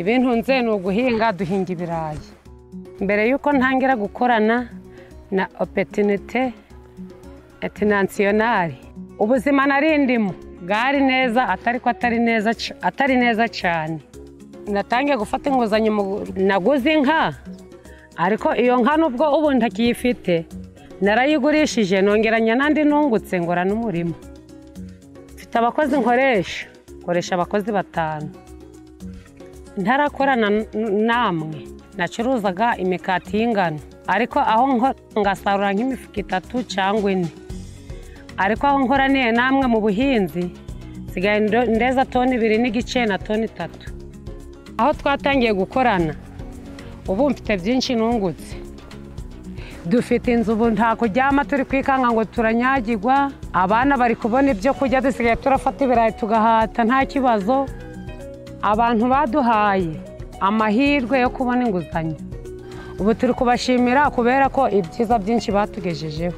ibintunze ni uguhinga duhinga ibirayi mbere y'uko ntangira gukorana na opetinite interinasiyonari ubuzima nari ndimo bwari neza atari ko atari neza c- atari neza cyane natangiye gufata inguzanyo mu- naguze inka ariko iyo nka nubwo ubu ntakiyifite narayigurishije nongeranya n'andi nungutse ngora n'umurima mfite abakozi nkoresha nkoresha abakozi batanu ntarakorana n- namwe nacuruzaga imikati y'ingano ariko aho nko- ngasarura nk'imifuka itatu cyangwa ine ariko aho nkoraniye namwe mu buhinzi nsigaye ndo- ndeza toni ibiri n'igice na toni itatu aho twatangiye gukorana ubu mfite byinshi nungutse dufite inzu ubu nta kuryama turi kwikanga ngo turanyagirwa abana bari kubona ibyo kurya dusigaye turafata ibirayi tugahata nta kibazo abantu baduhaye amahirwe yo kubona inguzanyo ubu turi kubashimira kubera ko ibyiza byinshi batugejejeho